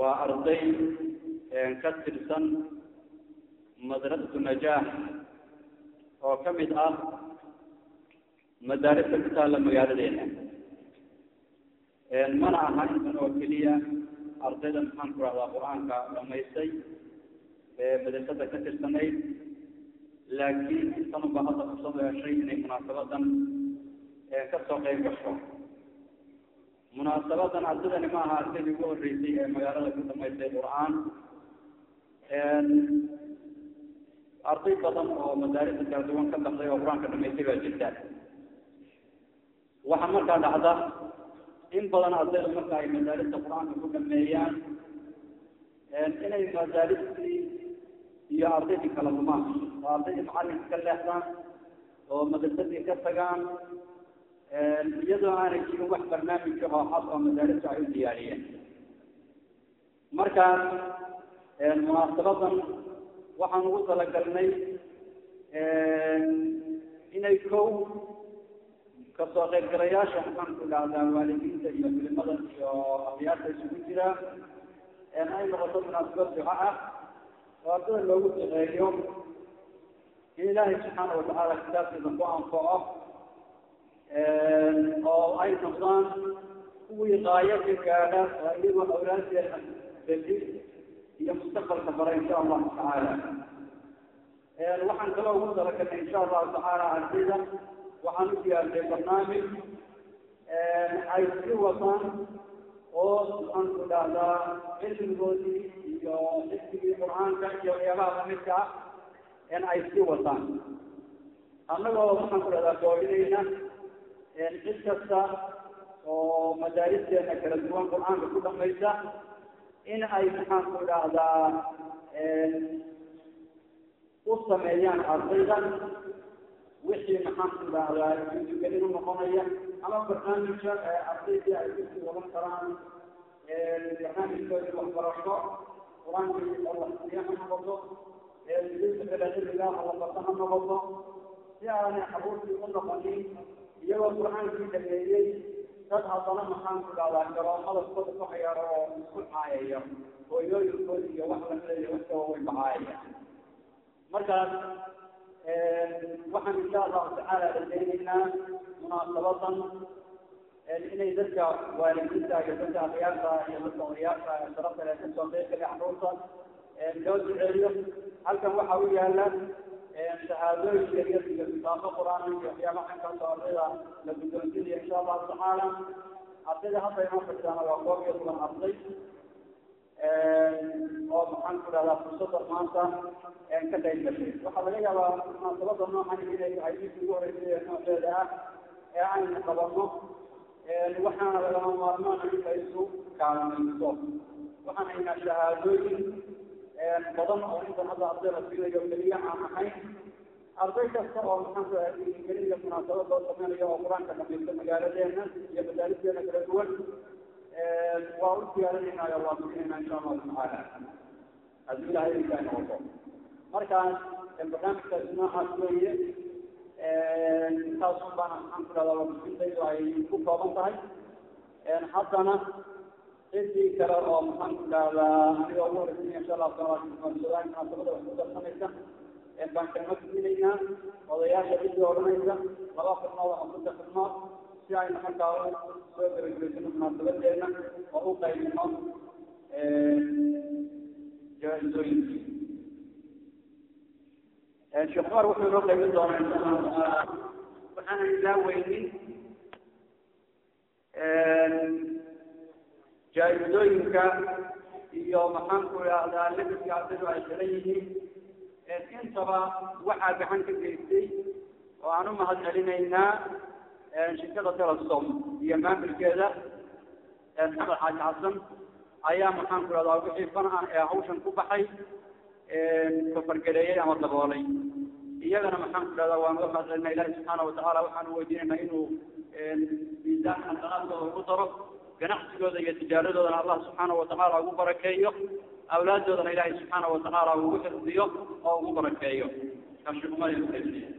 waa arday ka tirsan madrasatu najaax oo ka mid ah madaarista ku taalla magaaladeena mana aha intan oo keliya ardayda maxaan ku rahdaa qur-aanka dhamaystay madrasada ka tirsanayd laakiin intanuba hadda fursad heshay inay munaasabadan kasoo qeyb gasho munaasabadan ardaydani ma aha ardaydii ugu horreysay ee magaalada ku dhamaystay qur-aan arday badan oo madaarista kala duwan ka baxday oo qur-aanka dhamaystay baa jirta waxaa markaa dhacda in badan ardayda marka ay madaarista qur-aanka ku dhameeyaan inay madaaristii iyo ardaydii kala lumaan oo ardaydii macalinka ka leexdaan oo madrasadii ka tagaan iyadoo aanay jirin wax barnaamij ahoo xas oo madaarista ay u diyaariyeen markaas munaasabadan waxaan ugu talagalnay inay kow kasoo qaybgalayaasha maxaan ku dhahdaa waalidiinta iyo culimada iyo akhyaarta isugu jira ay noqoto munaasabad duca ah oo ardada loogu duceeyo in ilaahay subxaana watacaala kitaabkiisa ku anfaco oo ay noqdaan kuwii qaayo ka gaadha oo iyagoo awlaaddeeda beli iyo mustaqbalka bara insha allahu tacaala waxaan kaloo ugu talagalnay insha allahu tacaala ardayda waxaan u diyaartay barnaamij ay sii wataan oo maxaan ku dhahdaa cilmigoodii iyo xifdigii qur-aanka iyo waxyaabaha lamidka ah in ay sii wataan annagoo maxaan ku dhahdaa koorinayna cid kasta oo madaaristeena kala duwan qur-aanka ku dhamaysa in ay maxaan ku dhahdaa u sameeyaan ardayda wixii maxaan ku dhahdaa juugelin u noqonaya ama barnaamijka ardaydii ay kusii wadan karaan barnaamijkoodii waxbarasho qur-aankii oo la siiya ha noqoto midinta kale cilmigaa oo la barta ha noqoto si aanay xabuurtii u noqonin iyagoo qur-aankii dhameeyey dad haddana maxaan ku dhahdaa garoomada kubada ku hayaaro oo isku caayaya hooyooyinkoodi iyo wax lamida iyo waxkaba way bacaayaya markaas waxaan insha allahu tacaala rajaynaynaa munaasabadan inay dadka waalidiinta iyo dadka akhyaarta iyo dadka odayaasha sharafta leh kasoo qeyb gala caruurta loo duceeyo halkan waxa u yaala shahaadooyin yaryar iyo kitaabo qur-aan iyo waxyaabaha xankaasoo ardayda la guddoonsinaya insha allahu tacaala ardayda hadda inoo fadhidaana waa koob iyo toban arday oo maxaan ku dhahdaa fursada maanta ka qayb gashay waxaa laga yaabaa munaasabada noocan inay tahay midkii ugu horeysay ee nooceeda ah ee aynu qabano waxaana lagama maarmaana in la isu kaalmayso waxaan haynaa shahaadooyin badan oo intan hadda arday la siinayo keliya aan ahayn arday kasta oo maxaan ku dhahaa keliya munaasabad loo sameynayo oo qur-aanka dhamaysta magaaladeena iyo madaaristeena kala duwan waa u diyaarinaynayo waa siinayna insha allahu tacaala haddii ilahay inkaa noqoto markaas barnaamijkaasi noocaas weeye intaasun baana maxaan ku dhahdaa warbixintaydu ay ku kooban tahay haddana cidii kale oo maxaan ku dhahdaa aniga ugu horeysanaya insha allahu taala munaasabada munaasabada wax ku darsanaysa baan kalma tuminaynaa odayaasha cidii odhanaysa laba xubnood ama saddex xubnood si aynu markaa soo gabagabaysano munaasabadeena oo u qaybino jaa-isooyinkii sheekh cumar wuxuu inoo qaybin doonaa insha allahu tacaala waxaanan ilaaweynin jaa-isooyinka iyo maxaan ku idhaahdaa labiska ardaydu ay xiran yihiin intaba waxaa gacan ka geystay oo aan u mahad celinaynaa shirkada telesom iyo maamulkeeda maxamed xaaji xasan ayaa maxaan ku dhahdaa wixii fan ah ee hawshan ku baxay kafargareeyey ama daboolay iyagana maxaan ku dhahdaa waan uga mahad celinaa ilahi subxaana watacaala waxaan u weydiinaynaa inuu miisaanka qanaadkooda ugu daro ganacsigooda iyo tijaaradoodana allah subxaana watacaala ugu barakeeyo awlaaddoodana ilaahay subxaana watacaala ugu xifdiyo oo ugu barakeeyo kashukumada